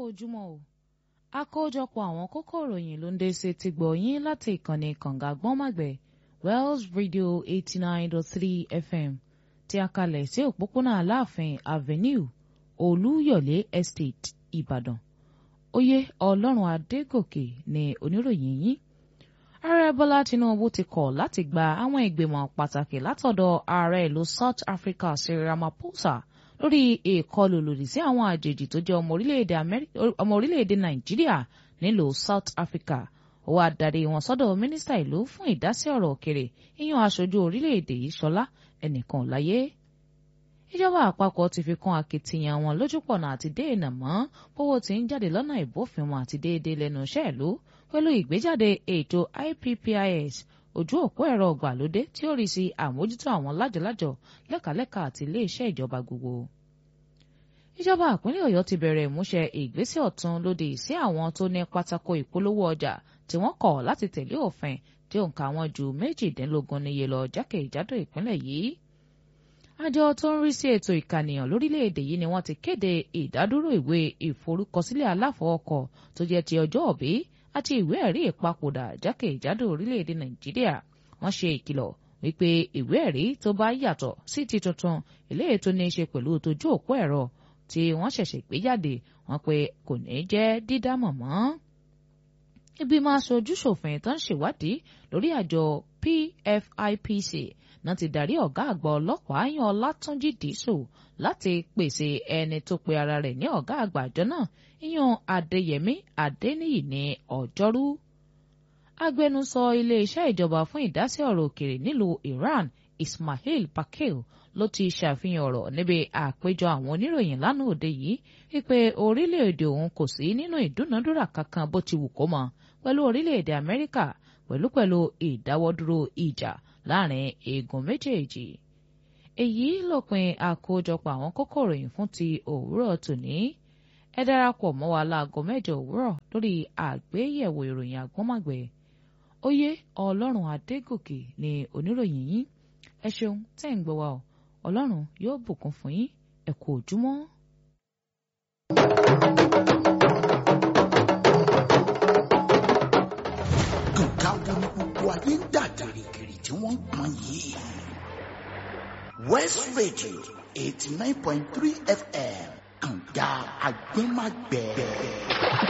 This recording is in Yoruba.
ojúmọ́ o àkójọpọ̀ àwọn kókó ìròyìn ló ń dé sí ti gbọ̀ yín láti ìkànnì kànga gbọ́nmàgbẹ̀ Wells Radio eighty nine dot three FM tí a kalẹ̀ sí òpópónà Aláàfin Avenue Olúyọ̀lé Estate Ìbàdàn oyè Ọlọ́run Adégòkè ni oníròyìn yín ààrẹ Bọ́lá Tinubu ti kọ̀ láti gba àwọn ìgbìmọ̀ pàtàkì látọ̀dọ̀ ààrẹ ìlú South Africa Cyril Ramaphosa lórí ìkọlù lòdì sí àwọn àjèjì tó jẹ́ ọmọ orílẹ̀-èdè Nàìjíríà nílùú South Africa ó wá darí wọn sọ́dọ̀ mínísítà ìlú fún ìdásí ọ̀rọ̀ òkèrè ìyàn aṣojú orílẹ̀-èdè yìí Ṣọlá ẹnìkan láyé ìjọba àpapọ̀ ti fi kún akitiyan wọn lójúpọ̀nà àti dènà mọ́ bówó tí ń jáde lọ́nà ìbófinmu àti déédéé lẹ́nu iṣẹ́ ìlú pẹ̀lú ìgbéjáde ètò IPPIS ojú òpó ẹ̀rọ ọgbàlódé tí ó rí sí àmójútó àwọn lájọlájọ lẹ́kàlẹ́kà àti iléeṣẹ́ ìjọba gbogbo. ìjọba ìpínlẹ̀ Ọ̀yọ́ ti bẹ̀rẹ̀ ìmúṣẹ ìgbésẹ̀ ọ̀tun lòdì sí àwọn tó ní pátákó ìpolówó ọjà tí wọ́n kọ̀ láti tẹ̀lé òfin tí òǹkà wọn ju méjìdínlógún níye lọ jákèjádò ìpínlẹ̀ yìí. àjọ tó ń rí sí ètò ìkànìyàn lórílẹ̀‐èdè yìí ni wọ́n ti kéde ìdádúró ìwé ìforúkọsílẹ̀ aláfọwọ́kọ tó jẹ́ ti ọjọ́ òbí àti ìwé ẹ̀rí ìpapòdà jákèjádò orílẹ̀‐èdè Nàìjíríà wọ́n ṣe ìkìlọ̀ wípé ìwé ẹ̀rí tó bá yàtọ̀ sí ti tuntun eléyìí tó ní í ṣe pẹ̀lú tójú òpó ẹ̀rọ tí wọ́n ṣẹ̀ṣẹ̀ gbé jáde wọ́n pé kò ní jẹ́ dídámọ̀ mọ́. ìgbìmọ̀ aṣojú ṣòfin tó ń ṣèwádìí lórí àjọ PFIPC náà ti darí ọ̀gá àgbà ọlọ́pàá yan Ọlátúnjí Dìísù láti pèsè ẹni tó pe ara rẹ̀ ní ọ̀gá àgbà àjọ náà yan Adéyẹmí Adéníyì ní ọjọ́rú agbẹnusọ iléeṣẹ́ ìjọba fún ìdásí ọ̀rọ̀ òkèrè nílùú Iran Ismail Pakil ló ti ṣàfihàn ọ̀rọ̀ níbi àpéjọ àwọn oníròyìn lánàá òde yìí wípé orílẹ̀-èdè òun kò sí nínú ìdúnadúrà kankan bó ti wù kó mọ pẹ̀lú orílẹ̀-èdè Amẹ́ríkà pẹ̀lúpẹ̀lú ìdáwọ́dúró ìjà láàrin igun méjèèjì. èyí lópin àkójọpọ̀ àwọn kókó ìròyìn fún ti òwúrọ̀ tòní ẹ darapọ̀ mọ́ wa láago mẹ́jọ òwúrọ̀ lórí àgbéyẹ̀wò ìròyìn àgbọ́màgbẹ̀ oyè ọlọ́run adégòkè ni oníròyìn yín ẹ ṣeun tẹ́ ń gbọ́ wa o ọlọ́run yóò bùkún fún yín ẹ kú ojúmọ́. nǹkan wo ni gbogbo ayé ń dà gìrìgìrì tí wọ́n ń pọn yìí. West Radio eighty nine point three FM kànga àgbẹ̀màgbẹ̀.